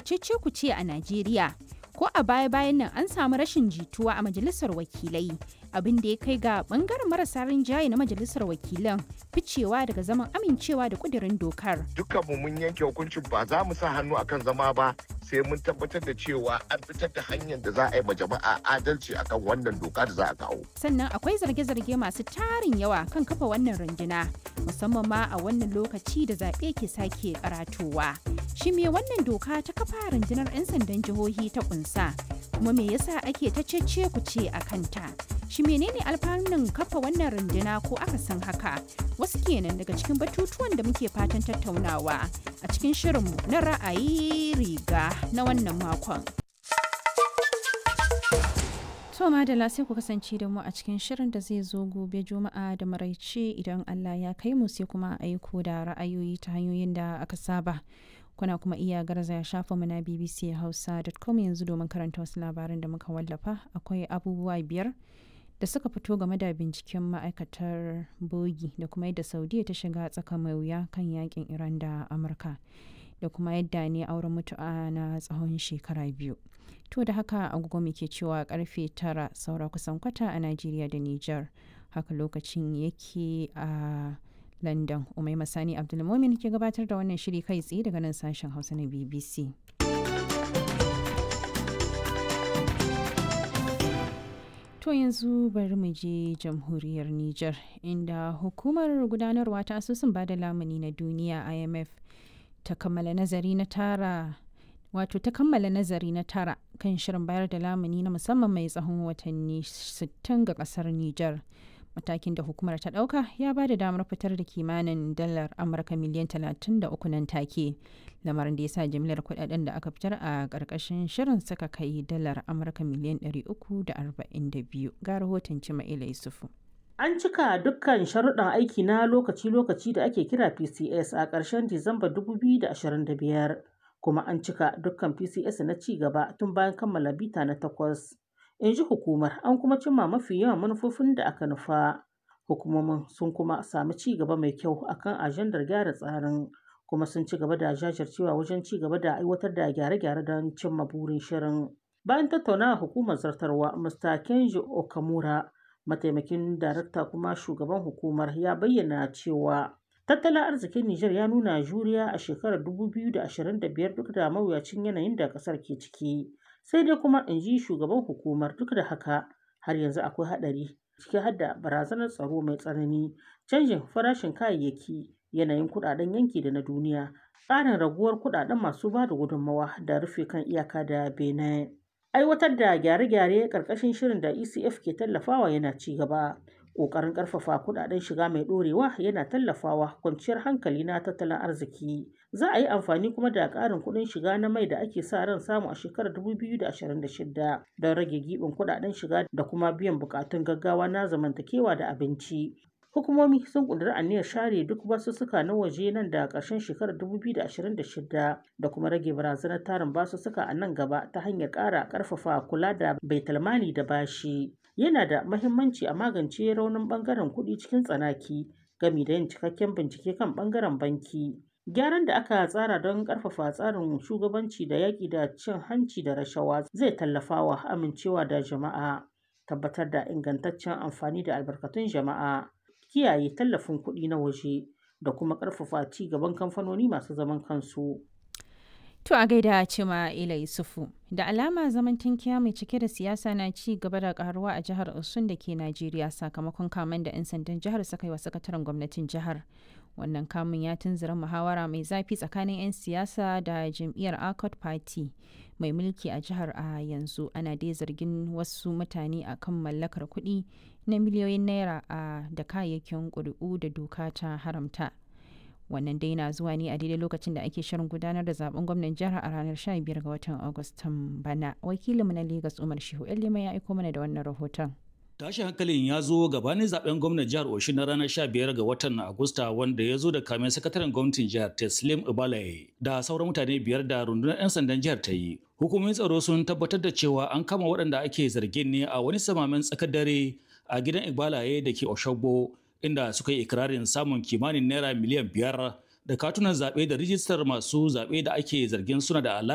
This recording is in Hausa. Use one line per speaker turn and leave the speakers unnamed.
cece kuce a Najeriya. Ko a baya-bayan nan an samu rashin jituwa a majalisar wakilai, abin da ya kai ga bangaren marasa rinjaye na majalisar wakilan ficewa daga zaman amincewa da kudirin dokar.
Dukkanmu mun yanke hukuncin ba za mu sa hannu akan zama ba sai mun tabbatar da cewa an fitar da hanyar da za a yi ma jama'a adalci akan wannan doka da za a kawo.
Sannan akwai zarge-zarge masu tarin yawa kan kafa wannan runduna, musamman ma a wannan lokaci da zaɓe ke sake karatowa. Shi me wannan doka ta kafa rundunar 'yan sandan jihohi ta kunsa, kuma me yasa ake ta cece ku ce a kanta? Shi menene alfanun kafa wannan runduna ko aka san haka? Wasu kenan daga cikin batutuwan da muke fatan tattaunawa a cikin shirinmu na ra'ayi riga na wannan makon. To madala sai ku kasance da mu a cikin shirin da zai zo gobe juma'a da maraice idan Allah ya kai mu sai kuma aiko da ra'ayoyi ta hanyoyin da aka saba. Kuna kuma iya garzaya shafa mu na BBC Hausa.com yanzu domin karanta wasu labaran da muka wallafa akwai abubuwa biyar da suka fito game da binciken ma'aikatar bogi da kuma yadda Saudiya ta shiga tsaka mai wuya kan yakin Iran da Amurka. da kuma yadda ne auren mutu'a na tsawon shekara biyu. To da haka agogo muke cewa karfe tara saura kusan kwata a Najeriya da Nijar. Haka lokacin yake a London. Umai Masani Abdulmumin ke gabatar da wannan shiri kai tsaye daga nan sashen Hausa na BBC. To yanzu bari mu je jamhuriyar Nijar inda hukumar gudanarwa ta asusun bada lamuni na duniya IMF ta kammala nazari na tara wato ta kammala nazari na tara kan shirin bayar da lamuni na musamman mai tsawon watanni 60 ga kasar Nijar. Matakin da hukumar ta ɗauka ya ba da damar fitar da kimanin dalar Amurka miliyan 33 nan take. Lamarin da ya sa jimlar kudaden da aka fitar a ƙarƙashin shirin suka kai dalar Amurka miliyan 342 ga rahoton Cima'ila Yusufu.
An cika dukkan sharuɗan aiki na lokaci-lokaci da ake kira PCS a ƙarshen Disamba 2025, kuma an cika dukkan PCS na ci gaba tun bayan kammala bita na takwas. In ji hukumar, an kuma cimma mafi yawan manufofin da aka nufa. Hukumomin sun kuma sami ci gaba mai kyau akan ajandar gyara tsarin, kuma sun ci gaba da jajircewa wajen ci gaba da aiwatar da gyare-gyare don cimma burin shirin. Bayan tattaunawa hukumar zartarwa, Mr. Kenji Okamura, mataimakin darakta kuma shugaban hukumar ya bayyana cewa tattalin arzikin Nijar ya nuna juriya a shekarar 2025 duk da mawuyacin yanayin da kasar ke ciki. Sai dai kuma in ji shugaban hukumar duk da haka har yanzu akwai haɗari ciki har da barazanar tsaro mai tsanani, canjin farashin kayayyaki, yanayin kuɗaɗen yanki da na duniya, tsarin raguwar kuɗaɗen masu ba da gudunmawa da rufe kan iyaka da Benin. Aiwatar da gyare-gyare ƙarƙashin shirin da ECF ke tallafawa yana ci gaba. Ƙoƙarin ƙarfafa kuɗaɗen shiga mai ɗorewa yana tallafawa kwanciyar hankali na tattalin arziki. Za a yi amfani kuma da ƙarin kuɗin shiga na mai da ake sa ran samu a shekarar 2026 don rage giɓin kuɗaɗen shiga da kuma biyan buƙatun gaggawa na zamantakewa da abinci. Hukumomi sun ƙudiri aniyar share duk basussuka na waje nan da ƙarshen shekarar 2026 da kuma rage barazanar tarin basussuka a nan gaba ta hanyar ƙara ƙarfafa kula da baitulmali da bashi. Yana da mahimmanci a magance raunin ɓangaren kuɗi cikin tsanaki gami da yin cikakken bincike kan ɓangaren banki. Gyaran da aka tsara don ƙarfafa tsarin shugabanci da yaƙi da cin hanci da rashawa zai tallafawa amincewa da jama'a, tabbatar da ingantaccen amfani da albarkatun jama'a. kiyaye tallafin kuɗi na waje da kuma ƙarfafa ci gaban kamfanoni masu zaman kansu.
To a gaida cima Ila Yusufu, da alama zaman tankiya mai cike da siyasa na ci gaba da karuwa a jihar Osun da ke Najeriya sakamakon kamen da 'yan sandan jihar suka yi wa sakataren gwamnatin jihar. Wannan kamun ya tunzura muhawara mai zafi tsakanin 'yan siyasa da jam'iyyar Accord Party mai mulki a jihar a yanzu ana dai zargin wasu mutane a kan mallakar kuɗi na miliyoyin naira a da kayayyakin ƙuri'u da doka ta haramta. wannan dai na zuwa ne a daidai lokacin da ake shirin gudanar da zaben gwamnan jihar a ranar 15 ga watan agustan bana wakilinmu na lagos umar shehu lima ya aiko mana da wannan rahoton
tashin hankalin ya zo gabanin zaben gwamnan jihar Oshun na ranar 15 ga watan Agusta wanda ya zo da kamen sakataren gwamnatin jihar Teslim Ibalaye da sauran mutane biyar da rundunar 'yan sandan jihar ta yi. Hukumomin tsaro sun tabbatar da cewa an kama waɗanda ake zargin ne a wani samamen tsakar dare a gidan Ibalaye da ke Oshogbo inda suka yi ikirarin samun kimanin naira miliyan biyar da katunan zaɓe da rijistar masu zaɓe da ake zargin suna da alaƙa